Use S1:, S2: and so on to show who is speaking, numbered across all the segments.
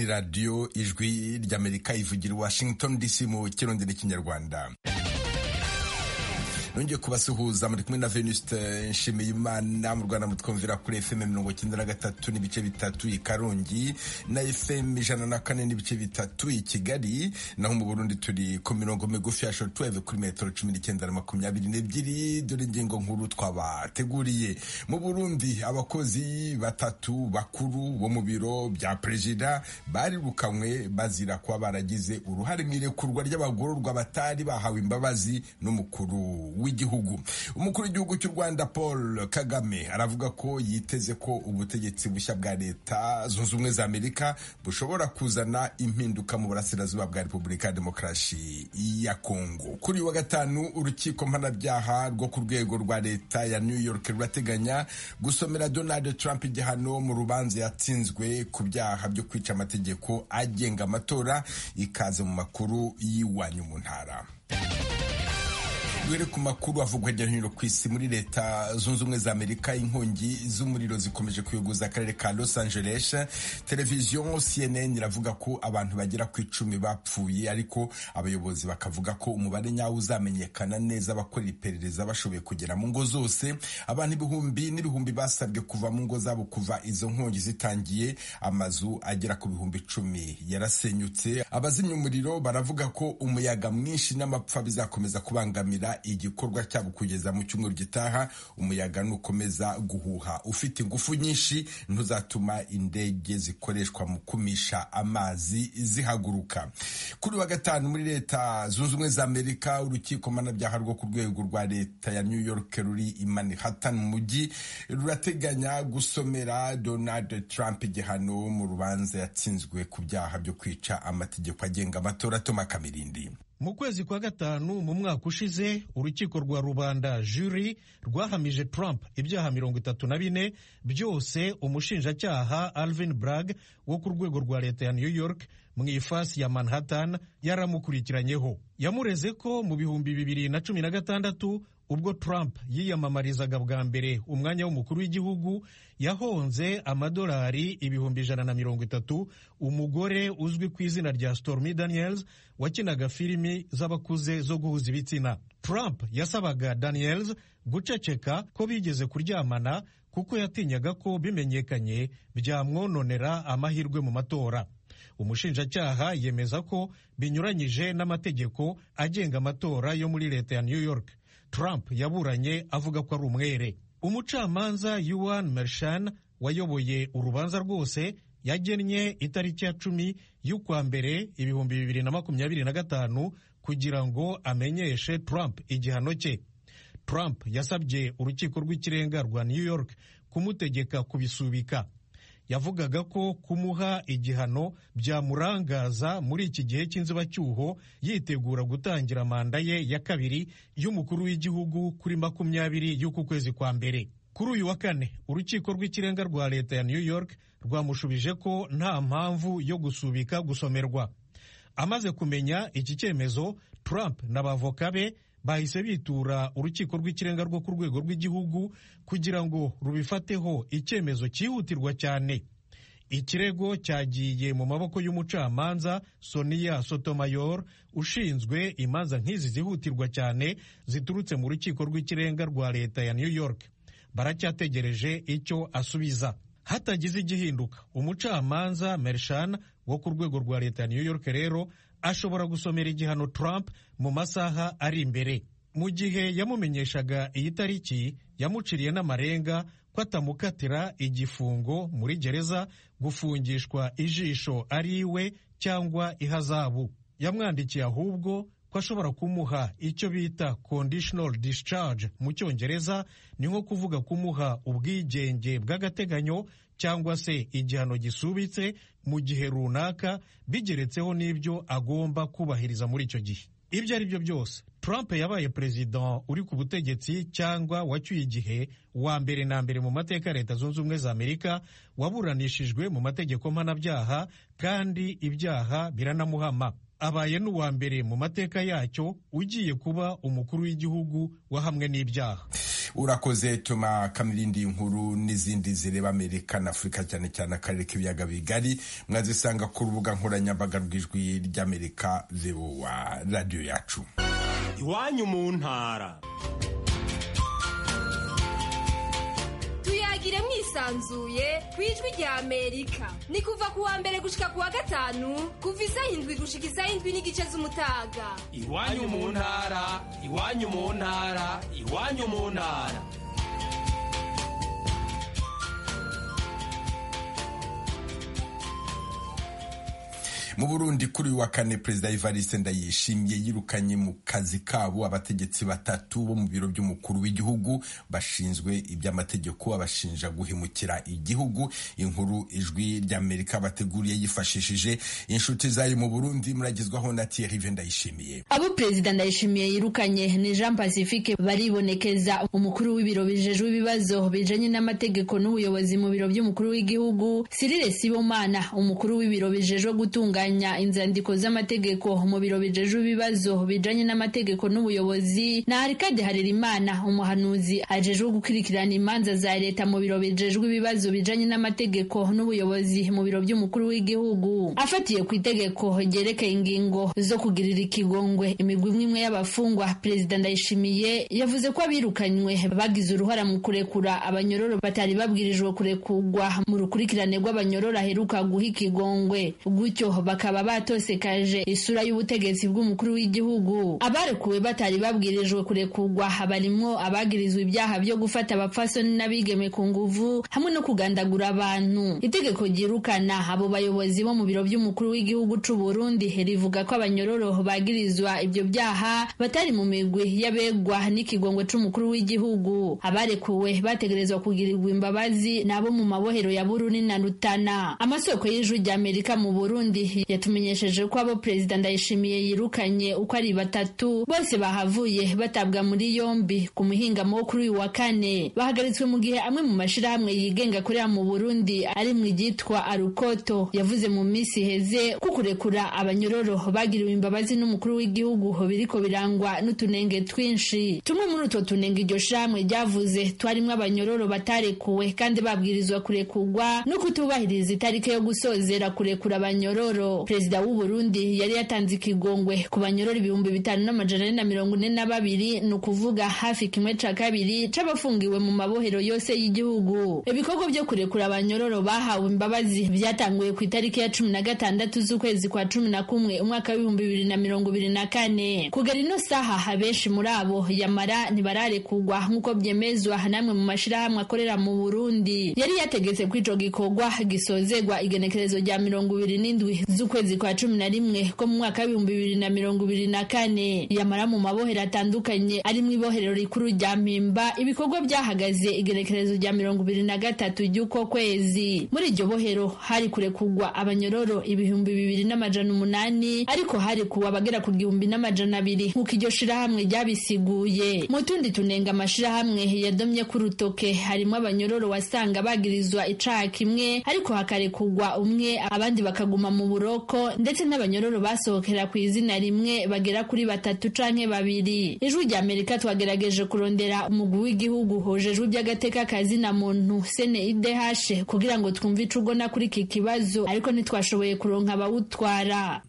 S1: radiyo ijwi ry'amerika ivugira washington dc mu kirongera cy'ikinyarwanda nongeye kubasuhuza muri kumwe na venuste nshimiyimana mu rwanda mutwumvira kuri fm mirongo cyenda na gatatu n'ibice bitatu i karongi na fm ijana na kane n'ibice bitatu i kigali naho mu burundi turi ku mirongo migufi ya shortwave kuri metero cumi n'icyenda na makumyabiri n'ebyiri dore ingingo nkuru twabateguriye mu burundi abakozi batatu bakuru bo mu biro bya perezida barirukanwe bazira kuba baragize uruhare mu irekurwa ry'abagororwa batari bahawe imbabazi n'umukuru w'igihugu umukuru w'igihugu cy'u rwanda paul kagame aravuga ko yiteze ko ubutegetsi bushya bwa leta zunze ubumwe za amerika bushobora kuzana impinduka mu burasirazuba bwa repubulika ya demokarasi ya kongo kuri uyu wa gatanu urukiko mpanabyaha rwo ku rwego rwa leta ya new york rurateganya gusomera donald trump igihano mu rubanza yatsinzwe ku byaha byo kwica amategeko agenga amatora ikaza mu makuru y'iwanyu mu ntara duhere ku makuru avugwa hirya no hino ku isi muri leta zunze ubumwe za amerika inkongi z'umuriro zikomeje kuyogoza akarere ka los angeles televiziyo cnn iravuga ko abantu bagera ku icumi bapfuye ariko abayobozi bakavuga ko umubare nyawo uzamenyekana neza abakora iperereza bashoboye kugera mu ngo zose abantu ibihumbi n'ibihumbi basabwe kuva mu ngo zabo kuva izo nkongi zitangiye amazu agera ku bihumbi icumi yarasenyutse abazimya umuriro baravuga ko umuyaga mwinshi n'amapfa bizakomeza kubangamira igikorwa cyabo kugeza mu cyumweru gitaha umuyaga nukomeza guhuha ufite ingufu nyinshi ntuzatuma indege zikoreshwa mu kumisha amazi zihaguruka kuri wa gatanu muri leta zunze ubumwe za amerika urukiko mpanabyaha rwo ku rwego rwa leta ya new york ruri i manhattan mu mujyi rurateganya gusomera donald trump igihano mu rubanza yatsinzwe ku byaha byo kwica amategeko agenga amatora atoma kamirindi
S2: mu kwezi kwa gatanu mu mwaka ushize urukiko rwa rubanda juri rwahamije Trump ibyaha mirongo itatu na bine byose umushinjacyaha Alvin Bragg wo ku rwego rwa leta ya New York mu ifasi ya Manhattan yaramukurikiranyeho yamureze ko mu bihumbi bibiri na cumi na gatandatu ubwo Trump yiyamamarizaga bwa mbere umwanya w'umukuru w'igihugu yahonze amadolari ibihumbi ijana na mirongo itatu umugore uzwi ku izina rya Stormy Daniels wakinaga filimi z'abakuze zo guhuza ibitsina Trump yasabaga Daniels guceceka ko bigeze kuryamana kuko yatinyaga ko bimenyekanye byamwononera amahirwe mu matora umushinjacyaha yemeza ko binyuranyije n'amategeko agenga amatora yo muri leta ya New York Trump yaburanye avuga ko ari umwere umucamanza Yuan Mershan wayoboye urubanza rwose yagennye itariki ya cumi y'ukwa mbere ibihumbi bibiri na makumyabiri na gatanu kugira ngo amenyeshe Trump igihano cye Trump yasabye urukiko rw'ikirenga rwa New York kumutegeka kubisubika yavugaga ko kumuha igihano byamurangaza muri iki gihe cy'inzibacyuho yitegura gutangira manda ye ya kabiri y'umukuru w'igihugu kuri makumyabiri y'uku kwezi kwa mbere kuri uyu wa kane urukiko rw'ikirenga rwa leta ya new york rwamushubije ko nta mpamvu yo gusubika gusomerwa amaze kumenya iki cyemezo trump n'abavoka be bahise bitura urukiko rw'ikirenga rwo ku rwego rw'igihugu kugira ngo rubifateho icyemezo cyihutirwa cyane ikirego cyagiye mu maboko y'umucamanza sonia sotomayor ushinzwe imanza nk'izi zihutirwa cyane ziturutse mu rukiko rw'ikirenga rwa leta ya new york baracyategereje icyo asubiza hatagize igihinduka umucamanza mershan wo ku rwego rwa leta ya new york rero ashobora gusomera igihano Trump mu masaha ari imbere mu gihe yamumenyeshaga iyi tariki yamuciriye n'amarenga ko atamukatira igifungo muri gereza gufungishwa ijisho ari iwe cyangwa ihazabu yamwandikiye ahubwo ko ashobora kumuha icyo bita conditional discharge mu cyongereza ni nko kuvuga kumuha ubwigenge bw'agateganyo cyangwa se igihano gisubitse mu gihe runaka bigeretseho n'ibyo agomba kubahiriza muri icyo gihe ibyo ari byo byose Trump yabaye perezida uri ku butegetsi cyangwa wacyuye igihe wa mbere na mbere mu mateka ya leta zunze ubumwe za amerika waburanishijwe mu mategeko mpanabyaha kandi ibyaha biranamuhama abaye n'uwa mbere mu mateka yacyo ugiye kuba umukuru w'igihugu wahamwe n'ibyaha
S1: urakoze tuma kamirindi nkuru n'izindi zireba amerika na afurika cyane cyane akarere k'ibiyaga bigari mwazisanga ku rubuga nkoranyambaga rw'ijwi ry'amerika voa radiyo yacu
S3: iwanyu mu ntara
S4: tuyagire mwisanzuye ku ijwi rya amerika ni kuva ku wa mbere gushika ku wa gatanu kuva isaha indwi gushika isaha indwi n'igice z'umutaga
S3: iwanyu mu ntara iwanyu mu ntara iwanyu mu ntara
S1: mu burundi kuri uyu wa kane perezida evariste ndayishimiye yirukanye mu kazi kabo abategetsi batatu bo mu biro by'umukuru w'igihugu bashinzwe iby'amategeko abashinja guhemukira igihugu inkuru ijwi ry'amerika bateguriye yifashishije inshuti zayo mu burundi muragezwaho na tiyerive ndayishimiye
S5: abo perezida ndayishimiye yirukanye ni jean pacifique baribonekeza umukuru w'ibiro bijejwe ibibazo bijanye n'amategeko n'ubuyobozi mu biro by'umukuru w'igihugu sirile sibomana umukuru w'ibiro bijejwe gutunganya gutunganya inzandiko z'amategeko mu biro bijejwe ibibazo bijanye n'amategeko n'ubuyobozi na Arikade Harerimana umuhanuzi ajejwe gukurikirana imanza za leta mu biro bijejwe ibibazo bijanye n'amategeko n'ubuyobozi mu biro by'umukuru w'igihugu afatiye ku itegeko ryerekeye ingingo zo kugirira ikigongwe imigwi imwe y'abafungwa perezida ndayishimiye yavuze ko abirukanywe bagize uruhara mu kurekura abanyororo batari babwirijwe kurekurwa mu rukurikirane rw'abanyororo aheruka guha ikigongwe gutyo bakaba batosekaje isura y'ubutegetsi bw'umukuru w'igihugu abarekuwe batari babwirijwe kurekurwa barimwo abagirizwa ibyaha byo gufata abapfasoni n'abigeme ku nguvu hamwe no kugandagura abantu itegeko ryirukana abo bayobozi bo mu biro by'umukuru w'igihugu c'u Burundi rivuga ko abanyororo bagirizwa ibyo byaha batari mu migwi y'abegwa n'ikigongwe c'umukuru w'igihugu abarekuwe bategerezwa kugirirwa imbabazi nabo mu mabohero ya Burundi na Rutana amasoko y'ijwi rya Amerika mu Burundi yatumenyesheje ko abo perezida ndayishimiye yirukanye uko ari batatu bose bahavuye batabwa muri yombi ku muhingamo wo kuri uyu wa kane bahagaritswe mu gihe amwe mu mashyirahamwe yigenga korea mu burundi ari mu ryitwa arukoto yavuze mu minsi iheze ko kurekura abanyororo bagiriwe imbabazi n'umukuru w'igihugu biriko birangwa n'utunenge twinshi tumwe muri utwo tunenge iryo shyirahamwe ryavuze twarimo abanyororo batarekuwe kandi babwirizwa kurekurwa no kutubahiriza itariki yo gusozera kurekura abanyororo perezida w'u Burundi yari yatanze ikigongwe ku banyorora ibihumbi bitanu n'amajana ane na mirongo ine na babiri ni ukuvuga hafi kimwe ca kabiri c'abafungiwe mu mabohero yose y'igihugu ibikorwa byo kurekura abanyororo bahawe imbabazi byatanguye ku itariki ya cumi na gatandatu z'ukwezi kwa cumi na kumwe umwaka w'ibihumbi bibiri na mirongo ibiri na kane kugera ino saha benshi muri abo yamara ntibararekurwa nk'uko byemezwa n'amwe mu mashirahamwe akorera mu Burundi yari yategetse ko ico gikorwa gisozegwa igenekerezo rya mirongo ibiri n'indwi z'ukwezi kwa cumi na rimwe ko mu mwaka w'ibihumbi bibiri na mirongo ibiri na kane yamara mu mabohero atandukanye ari mu ibohero rikuru rya mpimba ibikorwa byahagaze igerekerezo rya mirongo ibiri na gatatu ry'uko kwezi muri iryo bohero hari kurekurwa abanyororo ibihumbi bibiri n'amajana umunani ariko hari kuwa abagera ku gihumbi n'amajana abiri nk'uko iryo shirahamwe ryabisiguye mu tundi tunenga amashirahamwe yadomye ku rutoke harimo abanyororo wasanga bagirizwa icaha kimwe ariko hakarekurwa umwe abandi bakaguma mu buroko ndetse n'abanyororo basohokera ku izina rimwe bagera kuri batatu canke babiri ijwi rya amerika twagerageje kurondera umugwi w'igihugu hojejwe iby'agateka kazina muntu sene idehashe kugira ngo twumve ico ubona kuri iki kibazo ariko ntitwashoboye kuronka abawutwara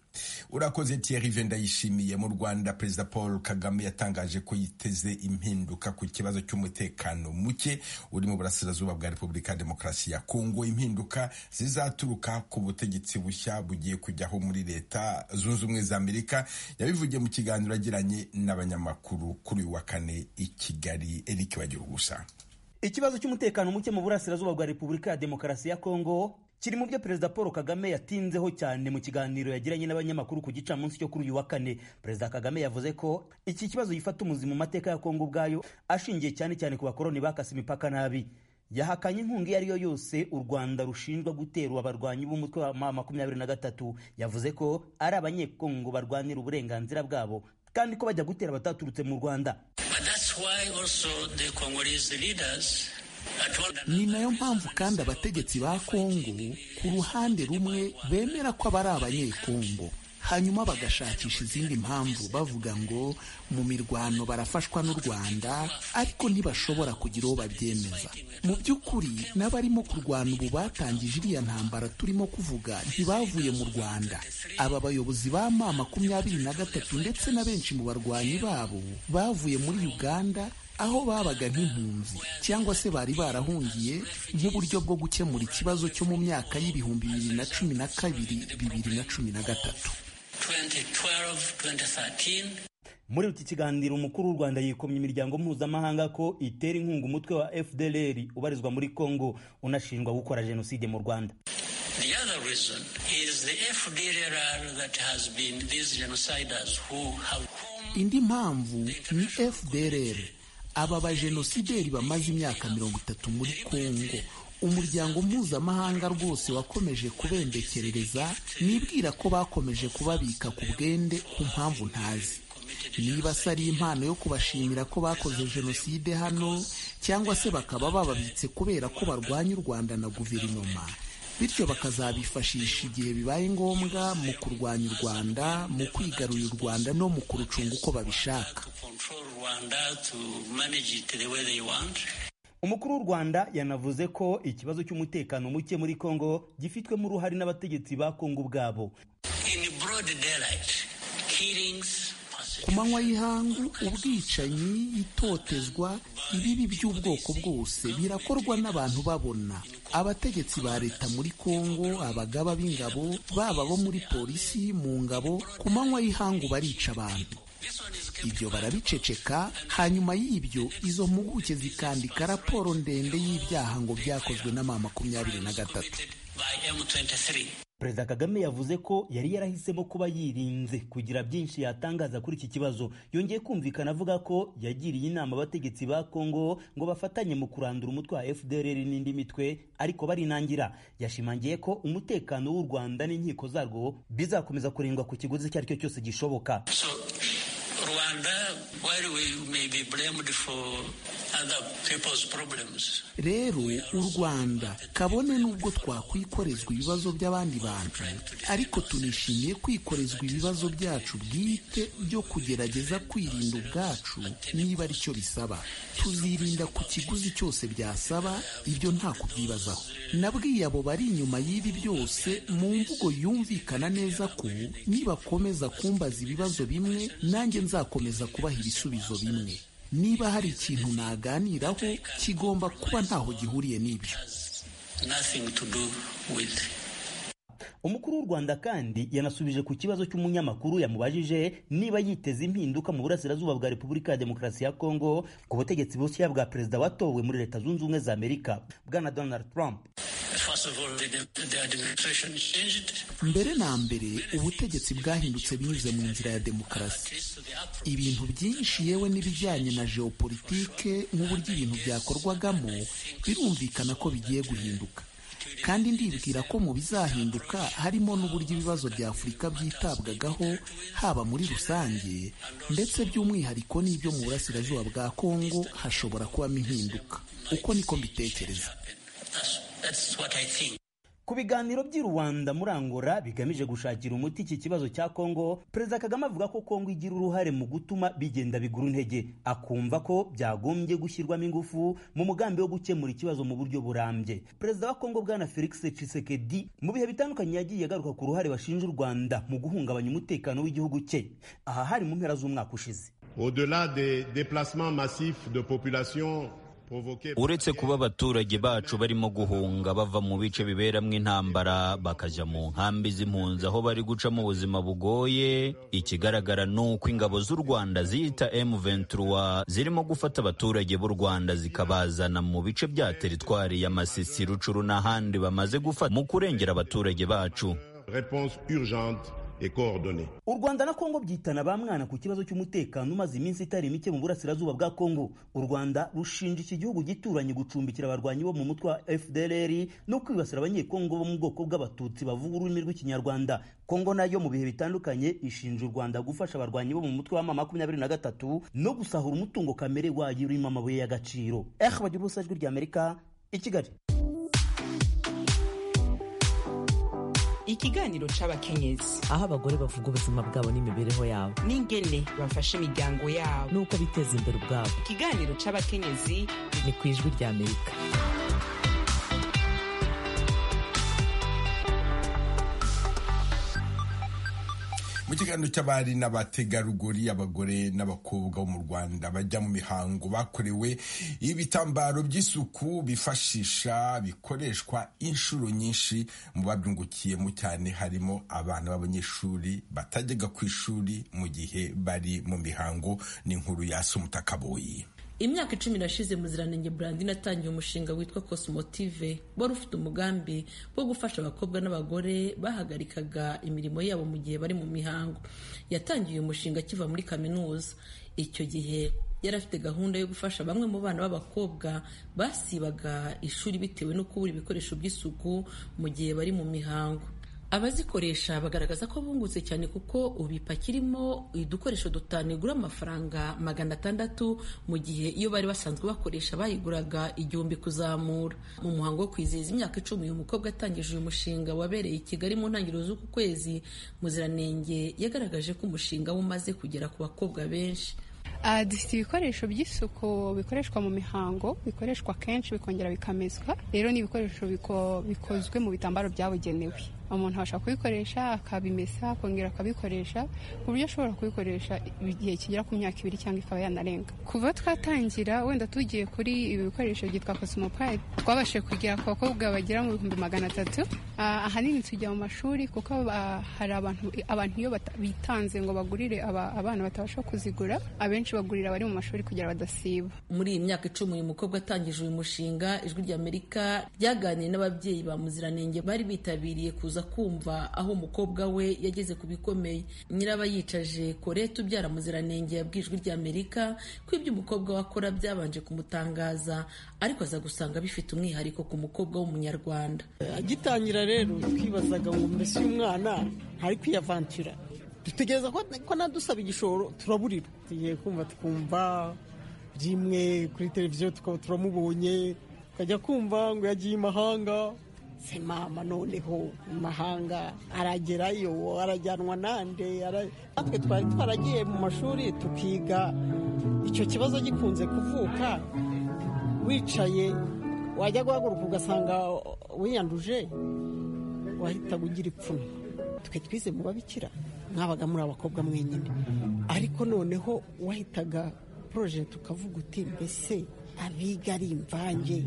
S1: urakoze tiyerive ndayishimiye mu rwanda perezida paul kagame yatangaje ko yiteze impinduka ku kibazo cy'umutekano muke uri mu burasirazuba bwa repubulika ya demokarasi ya kongo impinduka zizaturuka ku butegetsi bushya bugiye kujyaho muri leta zunze ubumwe za amerika yabivugiye mu kiganiro agiranye n'abanyamakuru kuri uyu wa kane i kigali eric bagira ubusa
S6: ikibazo cy'umutekano muke mu burasirazuba bwa repubulika ya demokarasi ya kongo kiri mu byo perezida paul kagame yatinzeho cyane mu kiganiro yagiranye n'abanyamakuru ku gicamunsi cyo kuri uyu wa kane perezida kagame yavuze ko iki kibazo gifata umuzi mu mateka ya kongo ubwayo ashingiye cyane cyane ku bakoroni bakase imipaka nabi yahakanye inkunga iyo ari yo yose u rwanda rushinjwa guterwa abarwanyi b'umutwe wa ma makumyabiri na gatatu yavuze ko ari abanyekongo barwanira uburenganzira bwabo kandi ko bajya gutera abataturutse mu rwanda
S7: ni nayo mpamvu kandi abategetsi ba kongo ku ruhande rumwe bemera ko aba ari abanyekongo hanyuma bagashakisha izindi mpamvu bavuga ngo mu mirwano barafashwa n'u rwanda ariko ntibashobora kugira uwo babyemeza mu by'ukuri n'abarimo kurwana ubu batangije iriya ntambara turimo kuvuga ntibavuye mu rwanda aba bayobozi ba ma makumyabiri na gatatu ndetse na benshi mu barwanyi babo bavuye muri uganda aho babaga nk'impunzi cyangwa se bari barahungiye nk'uburyo bwo gukemura ikibazo cyo mu myaka y'ibihumbi bibiri na cumi na kabiri bibiri na cumi na gatatu
S6: muri iki kiganiro umukuru w'u rwanda yikomye imiryango mpuzamahanga ko itera inkunga umutwe wa fdr ubarizwa muri congo unashinjwa gukora jenoside mu rwanda
S8: The other reason is the FDLR that has been these genociders who have
S7: indi mpamvu ni fdrr aba bajenosideri bamaze imyaka mirongo itatu muri kongo umuryango mpuzamahanga rwose wakomeje kubembekerereza nibwira ko bakomeje kubabika ku bwende ku mpamvu ntazi niba se ari impano yo kubashimira ko bakoze jenoside hano cyangwa se bakaba bababitse kubera ko barwanya u rwanda na guverinoma bityo bakazabifashisha igihe bibaye ngombwa mu kurwanya u rwanda mu kwigarurira u rwanda no mu kurucunga uko babishaka
S8: control Rwanda to manage it the way they want.
S6: umukuru w'u rwanda yanavuze ko ikibazo cy'umutekano muke muri kongo gifitwemo uruhare n'abategetsi ba kongo ubwabo
S8: In broad daylight, killings,
S7: ku manywa y'ihangu ubwicanyi itotezwa ibibi by'ubwoko bwose birakorwa n'abantu babona abategetsi ba leta muri kongo abagaba b'ingabo baba bo muri polisi mu ngabo ku manywa y'ihangu barica abantu ibyo barabiceceka hanyuma y'ibyo izo mpuguke zikandika raporo ndende y'ibyaha ngo byakozwe n'ama makumyabiri na gatatu
S8: by M23.
S6: perezida kagame yavuze ko yari yarahisemo kuba yirinze kugira byinshi yatangaza kuri iki kibazo yongeye kumvikana avuga ko yagiriye inama abategetsi ba kongo ngo bafatanye mu kurandura umutwe wa fdr n'indi mitwe ariko barinangira yashimangiye ko umutekano w'u rwanda n'inkiko zarwo bizakomeza kurindwa ku kiguzi icyo ari cyo cyose gishoboka
S8: So, Rwanda, while we may be blamed for other people's problems,
S7: rero u rwanda kabone n'ubwo twakwikorezwa ibibazo by'abandi bantu ariko tunishimiye kwikorezwa ibibazo byacu bwite byo kugerageza kwirinda ubwacu niba ari cyo bisaba tuzirinda ku kiguzi cyose byasaba ibyo nta kubyibazaho nabwiye abo bari inyuma y'ibi byose mu mvugo yumvikana neza ko nibakomeza kumbaza ibibazo bimwe nanjye nzakomeza kubaha ibisubizo bimwe niba hari ikintu naganiraho kigomba kuba ntaho gihuriye n'ibyo
S8: nothing to do with
S6: umukuru w'u rwanda kandi yanasubije ku kibazo cy'umunyamakuru yamubajije niba yiteze impinduka mu burasirazuba bwa repubulika ya demokarasi ya kongo ku butegetsi bushya bwa perezida watowe muri leta zunze ubumwe za amerika bwana donald trump
S8: First of all, the, the administration changed.
S7: mbere na mbere ubutegetsi bwahindutse binyuze mu nzira ya demokarasi ibintu byinshi yewe n'ibijyanye na geopolitike n'uburyo ibintu byakorwagamo birumvikana ko bigiye guhinduka kandi ndibwira ko mu bizahinduka harimo n'uburyo ibibazo bya afurika byitabwagaho haba muri rusange ndetse by'umwihariko n'ibyo mu burasirazuba bwa kongo hashobora kubamo impinduka uko niko mbitekereza
S8: That's, that's what I think.
S6: ku biganiro by'i rwanda muri angola bigamije gushakira umuti iki kibazo cya kongo perezida kagame avuga ko kongo igira uruhare mu gutuma bigenda bigura intege akumva ko byagombye gushyirwamo ingufu mu mugambi wo gukemura ikibazo mu buryo burambye perezida wa kongo bwana felix tshisekedi mu bihe bitandukanye yagiye agaruka ku ruhare bashinja u rwanda mu guhungabanya umutekano w'igihugu cye aha hari mu mpera z'umwaka ushize
S9: Au-delà des déplacements massifs de population provoqués par
S10: uretse kuba abaturage bacu barimo guhunga bava mu bice biberamo intambara bakajya mu nkambi z'impunzi aho bari gucamo ubuzima bugoye ikigaragara ni uko ingabo z'u rwanda ziyita m23 zirimo gufata abaturage b'u rwanda zikabazana mu bice bya teritwari ya masisi rucuru n'ahandi bamaze gufata mu kurengera abaturage bacu
S9: réponse urgente et coordonnée.
S6: u rwanda na kongo byitana ba mwana ku kibazo cy'umutekano umaze iminsi itari mike mu burasirazuba bwa kongo u rwanda rushinja iki gihugu gituranye gucumbikira abarwanyi bo mu mutwe wa fdr no kwibasira abanyekongo bo mu bwoko bw'abatutsi bavuga ururimi rw'ikinyarwanda kongo nayo mu bihe bitandukanye ishinja u rwanda gufasha abarwanyi bo mu mutwe wa mama makumyabiri na gatatu no gusahura umutungo kamere wayo urimo amabuye y'agaciro eh bagira ubusa ijwi ry'amerika i kigali
S11: ikiganiro c'abakenyezi
S12: aho abagore bavuga ubuzima bwabo n'imibereho yabo
S11: n'ingene bafasha imiryango yabo
S12: n'uko biteza imbere ubwabo
S11: ikiganiro c'abakenyezi
S12: ni ku ijwi ry'amerika
S1: mu kiganiro cy'abari n'abategarugori abagore n'abakobwa bo mu rwanda bajya mu mihango bakorewe ibitambaro by'isuku bifashisha bikoreshwa inshuro nyinshi mu babyungukiyemo cyane harimo abana b'abanyeshuri batajyaga ku ishuri mu gihe bari mu mihango n'inkuru ya sumutakaboyi
S13: imyaka icumi irashize muziranenge brandin atangiye umushinga witwa cosmotive wari ufite umugambi wo gufasha abakobwa n'abagore bahagarikaga imirimo yabo mu gihe bari mu mihango yatangiye umushinga akiva muri kaminuza icyo gihe yari afite gahunda yo gufasha bamwe mu bana b'abakobwa basibaga ishuri bitewe no kubura ibikoresho by'isuku mu gihe bari mu mihango abazikoresha bagaragaza ko bungutse cyane kuko ubu ipakirimo udukoresho dutanu igura amafaranga magana atandatu mu gihe iyo bari basanzwe bakoresha bayiguraga igihumbi kuzamura mu muhango wo kwizihiza imyaka icumi uyu mukobwa atangije uyu mushinga wabereye i kigali mu ntangiriro z'uku kwezi muziranenge yagaragaje ko umushinga we umaze kugera ku bakobwa benshi
S14: dufite ibikoresho by'isuku bikoreshwa mu mihango bikoreshwa kenshi bikongera bikamezwa rero ni ibikoresho bikozwe mu bitambaro byabugenewe umuntu abasha kubikoresha akabimesa akongera akabikoresha ku buryo ashobora kubikoresha igihe kigera ku myaka ibiri cyangwa ikaba yanarenga kuva twatangira wenda tugiye kuri ibi bikoresho byitwa kosimopayi twabashije kugera ku bakobwa bagera mu bihumbi magana atatu ahanini tujya mu mashuri kuko hari abantu iyo bitanze ngo bagurire abana batabasha kuzigura abenshi bagurira abari mu mashuri kugira badasiba
S13: muri iyi myaka icumi uyu mukobwa atangije uyu mushinga ijwi ry'amerika ryaganiriye n'ababyeyi ba muziranenge bari bitabiriye kuza kumva aho umukobwa we yageze ku bikomeye nyirabayicaje korete ubyara muziranenge yabwiye ijwi ry'amerika ko ibyo umukobwa we akora byabanje kumutangaza ariko aza gusanga bifite umwihariko ku mukobwa w'umunyarwanda
S15: agitangira rero twibazaga ngo mbese uyu mwana ntari kwiyavantira dutegereza ko nadusaba igishoro turaburira tugiye kumva tukumva rimwe kuri televiziyo tukaba turamubonye tukajya kumva ngo yagiye imahanga se mama noneho imahanga aragerayo arajyanwa nande natwe twari twaragiye mu mashuri tukiga icyo kibazo gikunze kuvuka wicaye wajya guhaguruka ugasanga wiyanduje wahitaga ugira ipfunwe twe twize mu babikira mwabaga muri abakobwa mwenyine ariko noneho wahitaga poroje tukavuga uti mbese abiga ari imvange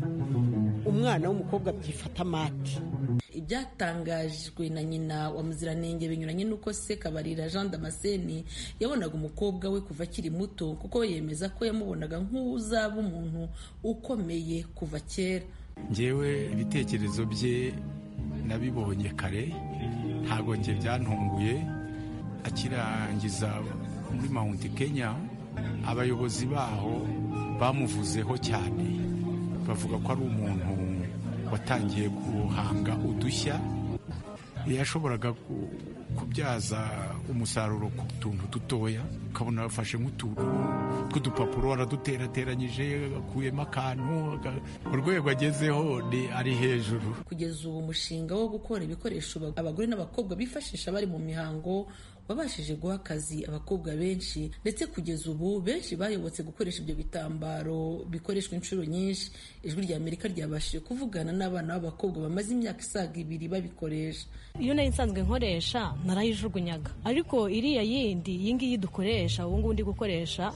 S15: umwana w'umukobwa byifata amati
S13: ibyatangajwe na nyina wa muziranenge binyuranye n'uko se kabarira jean damascene yabonaga umukobwa we kuva akiri muto kuko yemeza ko yamubonaga nk'uzaba umuntu ukomeye kuva kera
S16: ngewe ibitekerezo bye nabibonye kare ntabwo njye byantunguye akirangiza muri mount kenya abayobozi baho bamuvuzeho cyane bavuga ko ari umuntu watangiye guhanga udushya yashoboraga kubyaza umusaruro ku tuntu dutoya ukabona afashe nk'utuntu tw'udupapuro araduterateranyije akuyemo akantu urwego agezeho ni ari hejuru
S13: kugeza ubu umushinga wo gukora ibikoresho abagore n'abakobwa bifashisha bari mu mihango wabashije guha akazi abakobwa benshi ndetse kugeza ubu benshi bayobotse gukoresha ibyo bitambaro bikoreshwa inshuro nyinshi ijwi rya amerika ryabashije kuvugana n'abana b'abakobwa bamaze imyaka isaga ibiri babikoresha
S17: iyo nayo nsanzwe nkoresha narayijugunyaga ariko iriya yindi iyi ngiyi dukoresha ubu ngubu ndi gukoresha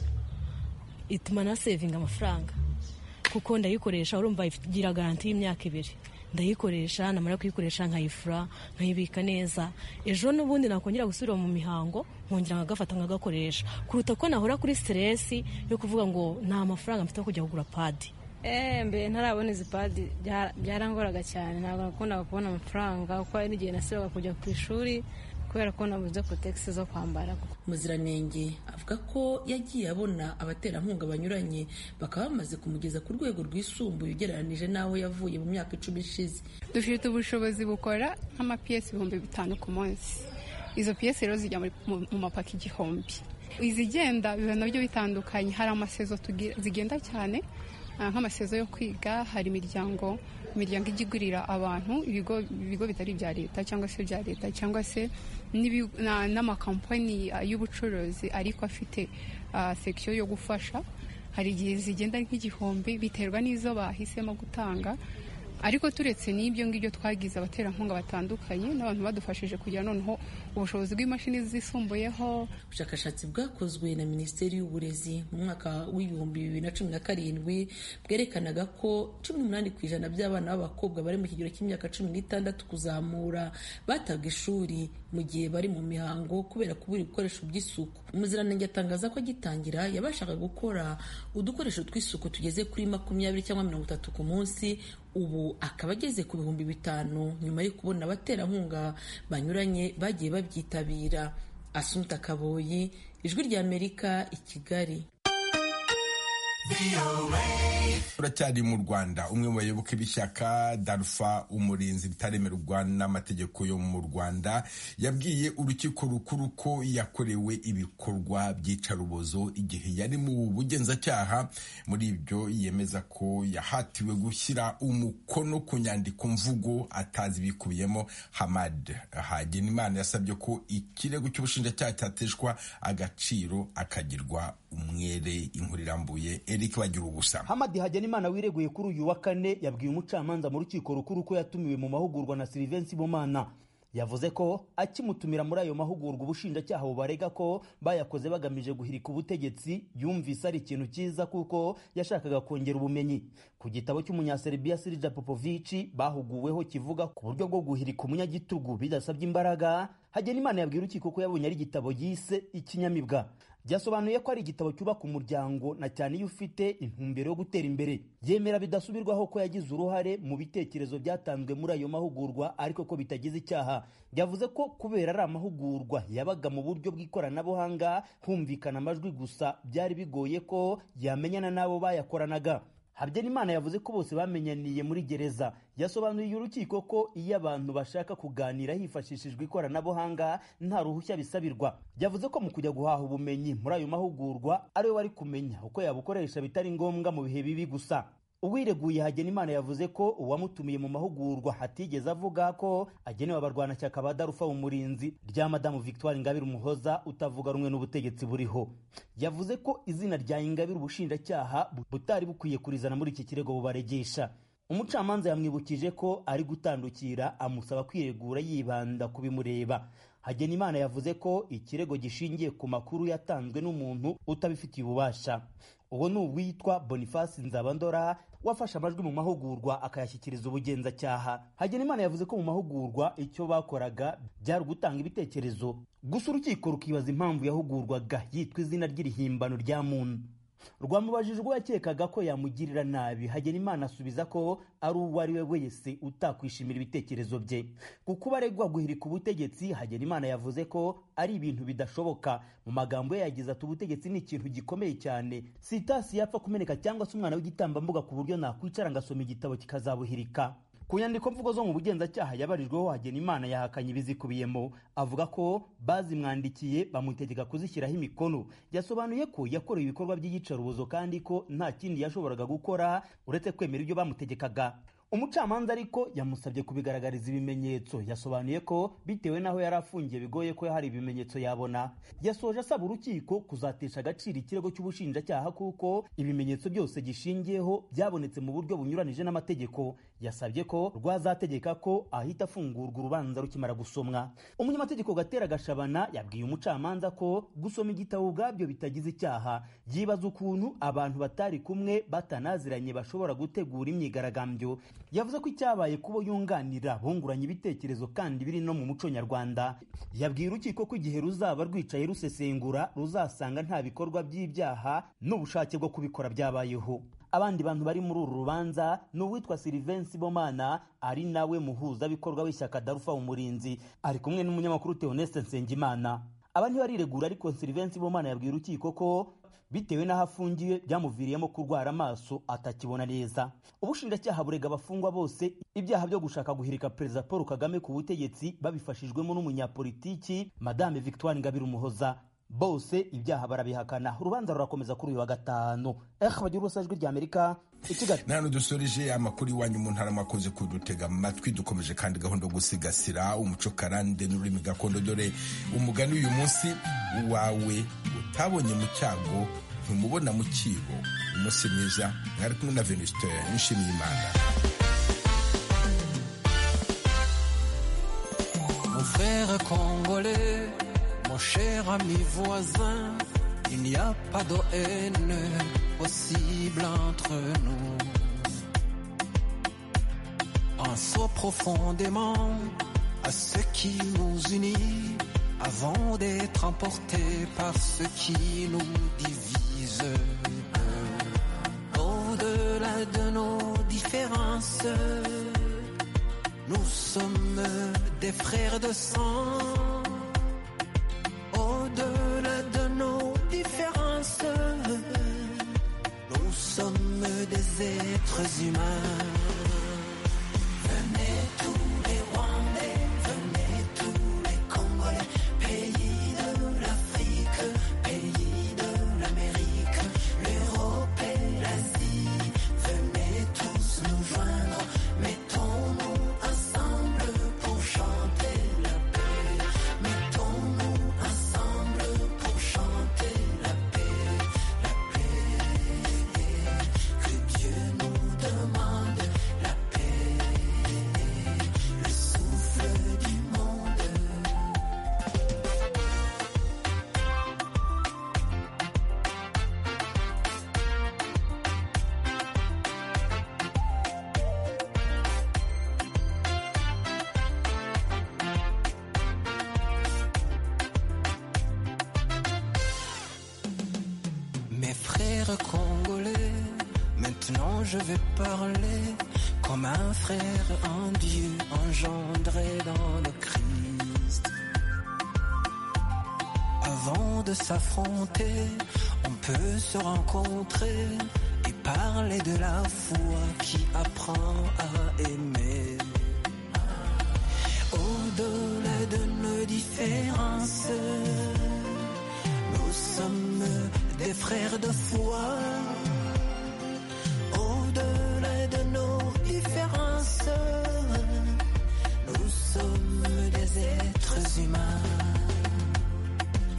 S17: ituma na sevinga amafaranga kuko ndayikoresha urumva igira garanti y'imyaka ibiri ndayikoresha namara kuyikoresha nkayifura nkayibika neza ejo n'ubundi nakongera gusubira mu mihango nkongera nkagafata nkagakoresha kuruta ko nahora kuri siteresi yo kuvuga ngo nta mafaranga mfite yo kujya kugura padi
S18: mbere ntarabona izi padi byarangoraga cyane ntabwo nakundaga kubona amafaranga kuko hari n'igihe nasiraga kujya ku ishuri kubera ko nabuze kotegisi zo kwambara
S13: muziranenge avuga ko yagiye abona abaterankunga banyuranye bakaba bamaze kumugeza ku rwego rwisumbuye ugereranije n'aho yavuye mu myaka icumi ishize
S14: dufite ubushobozi bukora nk'amapiyesi ibihumbi bitanu ku munsi izo piyesi rero zijya mu mapaka igihumbi izigenda biba nabyo bitandukanye hari amasezo zigenda cyane nk'amasezo yo kwiga hari imiryango imiryango ijya igurira abantu ibigo ibigo bitari ibya leta cyangwa se ibya leta cyangwa se n'ibi- na- n'amakampani ah, y'ubucuruzi ariko afite ah, section yo gufasha hari igihe zigenda ari nk'igihumbi biterwa n'izo bahisemo gutanga ariko turetse n'ibyo ngibyo twagize abaterankunga batandukanye n'abantu badufashije kugira noneho ubushobozi bw'imashini zisumbuyeho
S13: ubushakashatsi bwakozwe na minisiteri y'uburezi mu mwaka w'ibihumbi bibiri na cumi na karindwi bwerekanaga ko cumi n'umunani ku ijana by'abana b'abakobwa bari mu kigero cy'imyaka cumi n'itandatu kuzamura batabwa ishuri mu gihe bari mu mihango kubera kubura ibikoresho by'isuku umuziranenge atangaza ko agitangira yabashaga gukora udukoresho tw'isuku tugeze kuri makumyabiri cyangwa mirongo itatu ku munsi ubu akaba ageze ku bihumbi bitanu nyuma yo kubona abaterankunga banyuranye bagiye babyitabira Asumta Kaboyi, Ijwi ry'Amerika i Kigali.
S1: turacyari mu rwanda umwe mu bayoboke b'ishyaka darufa umurinzi ritaremerwa n'amategeko yo mu rwanda yabwiye urukiko rukuru ko yakorewe ibikorwa by'icarubozo igihe yari mu bugenzacyaha muri ibyo yemeza ko yahatiwe gushyira umukono ku nyandiko mvugo atazi ibikubiyemo hamad hagenimana yasabye ko ikirego cy'ubushinjacyaha cyateshwa agaciro akagirwa umwere inkuru irambuye eric bagira ubusa
S6: hamadi hagenimana wireguye kuri uyu wa kane yabwiye umucamanza mu rukiko rukuru ko yatumiwe mu mahugurwa na silivensi bomana yavuze ko akimutumira muri ayo mahugurwa ubushinjacyaha bubarega ko bayakoze bagamije guhirika ubutegetsi yumvise ari ikintu cyiza kuko yashakaga kongera ubumenyi ku gitabo cy'umunyaserbia sirija popovici bahuguweho kivuga ku buryo bwo guhirika umunyagitugu bidasabye imbaraga hagenimana yabwiye urukiko ko yabonye ari igitabo yise ikinyamibwa byasobanuye ko ari igitabo cyubaka umuryango na cyane iyo ufite intumbero yo gutera imbere yemera bidasubirwaho ko yagize uruhare mu bitekerezo byatanzwe muri ayo mahugurwa ariko ko bitagize icyaha yavuze ko kubera ari amahugurwa yabaga mu buryo bw'ikoranabuhanga humvikana amajwi gusa byari bigoye ko yamenyana n'abo bayakoranaga habyarimana yavuze ko bose bamenyaniye muri gereza yasobanuriye urukiko ko iyo abantu bashaka kuganira hifashishijwe ikoranabuhanga nta ruhushya bisabirwa yavuze ko mu kujya guhaha ubumenyi muri ayo mahugurwa ariwe wari kumenya uko yabukoresha bitari ngombwa mu bihe bibi gusa uwireguye hagenimana yavuze ko uwamutumiye mu mahugurwa hatigeze avuga ko agenewe abarwanashyaka ba darufa umurinzi rya madamu victoire ingabire umuhoza utavuga rumwe n'ubutegetsi buriho yavuze ko izina rya ingabire ubushinjacyaha butari bukwiye kurizana muri iki kirego bubaregesha umucamanza yamwibukije ko ari gutandukira amusaba kwiregura yibanda ku bimureba hagenimana yavuze ko ikirego gishingiye ku makuru yatanzwe n'umuntu utabifitiye ububasha uwo ni uwitwa boniface nzabandora wafashe amajwi mu mahugurwa akayashyikiriza ubugenzacyaha hagenimana yavuze ko mu mahugurwa icyo bakoraga byari ugutanga ibitekerezo gusa urukiko rukibaza impamvu yahugurwaga yitwa izina ry'irihimbano rya muntu rwamubajije ubwo yakekaga ko yamugirira nabi hagenimana asubiza ko ari uwo ari we wese utakwishimira ibitekerezo bye ku kuba aregwa guhirika ubutegetsi hagenimana yavuze ko ari ibintu bidashoboka mu magambo ye yagize ati ubutegetsi ni ikintu gikomeye cyane si itasi yapfa kumeneka cyangwa se umwana w'igitambambuga ku buryo nakwicara ngasoma igitabo kikazabuhirika ku nyandiko mvugo zo mu bugenzacyaha yabarijweho hagenimana yahakanye ibizikubiyemo avuga ko bazimwandikiye bamutegeka kuzishyiraho imikono yasobanuye ko yakorewe ibikorwa by'iyicarubozo kandi ko nta kindi yashoboraga gukora uretse kwemera ibyo bamutegekaga umucamanza ariko yamusabye kubigaragariza ibimenyetso yasobanuye ko bitewe n'aho yari afungiye bigoye ko hari ibimenyetso yabona yasoje asaba urukiko kuzatesha agaciro ikirego cy'ubushinjacyaha kuko ibimenyetso byose gishingiyeho byabonetse mu buryo bunyuranije n'amategeko yasabye ko rwazategeka ko ahita afungurwa urubanza rukimara gusomwa umunyamategeko gatera gashabana yabwiye umucamanza ko gusoma igitabo ubwabyo bitagize icyaha yibaza ukuntu abantu batari kumwe batanaziranye bashobora gutegura imyigaragambyo yavuze ko icyabaye kubo yunganira bunguranye ibitekerezo kandi biri no mu muco nyarwanda yabwiye urukiko ko igihe ruzaba rwicaye rusesengura ruzasanga nta bikorwa by'ibyaha n'ubushake bwo kubikora byabayeho abandi bantu bari muri uru rubanza ni uwitwa silivensi bomana ari nawe muhuzabikorwa w'ishyaka darufa umurinzi ari kumwe n'umunyamakuru theoneste nsengimana aba ntibariregura ariko silivensi bomana yabwiye urukiko ko bitewe n'aho afungiwe byamuviriyemo kurwara amaso atakibona neza ubushinjacyaha burega abafungwa bose ibyaha byo gushaka guhirika perezida paul kagame ku butegetsi babifashijwemo n'umunyapolitiki madame victoire ingabire umuhoza bose ibyaha barabihakana urubanza rurakomeza kuri uyu wa gatanu eh bagira ubusa ijwi ry'amerika ikigali
S1: nano dusoreje amakuru iwanyu mu ntara makoze kudutega amatwi dukomeje kandi gahunda yo gusigasira umuco karande n'ururimi gakondo dore umugani uyu munsi wawe utabonye mu cyago ntumubona mu kibo umunsi mwiza mwari kumwe na venusite nshimiye imana
S19: Mon frère congolais, mon cher ami voisin, il n'y a pas de haine possible entre nous. Pensons profondément à ce qui nous unit avant d'être emportés par ce qui nous divise. Au-delà de nos différences, nous sommes des frères de sang. Au-delà de nos différences, nous sommes des êtres humains. Venez tous les Rwandais, venez tous les Congolais, pays de l'Afrique, pays de l'Amérique, l'Europe et l'Asie. Venez tous nous joindre, mettons-nous ensemble pour chanter la paix. Mettons-nous ensemble pour chanter la paix, la paix. Que Dieu nous demande la paix, le souffle du monde. Mes frères congolais, maintenant je vais parler comme un frère en Dieu engendré dans le Christ. Avant de s'affronter, on peut se rencontrer et parler de la foi qui apprend à aimer. Au-delà de nos différences, nous sommes des frères de foi. Au-delà de nos différences, nous sommes des êtres humains.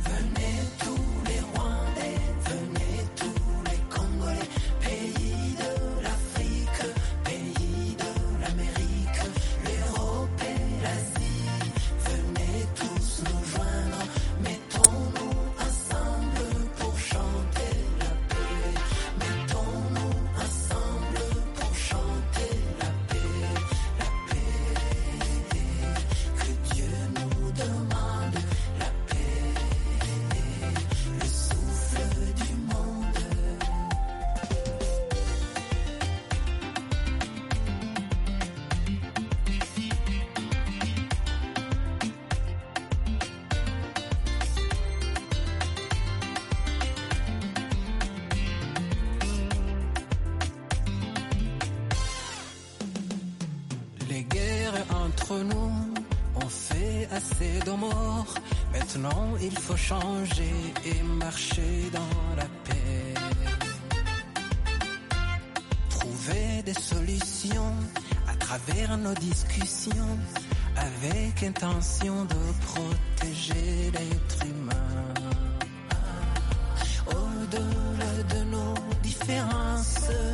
S19: Venez tous les Rwandais, venez tous les Congolais, pays de l'Afrique, pays de l'Amérique, l'Europe et l'Asie. Venez tous nous joindre, mettons-nous ensemble pour chanter la paix. Mettons-nous ensemble pour chanter la paix, la paix. Que Dieu nous demande la paix, le souffle du monde. Les guerres entre nous ont fait assez de morts. Maintenant, il faut changer et marcher dans la paix. Trouver des solutions à travers nos discussions avec intention de protéger l'être humain. Au-delà de nos différences,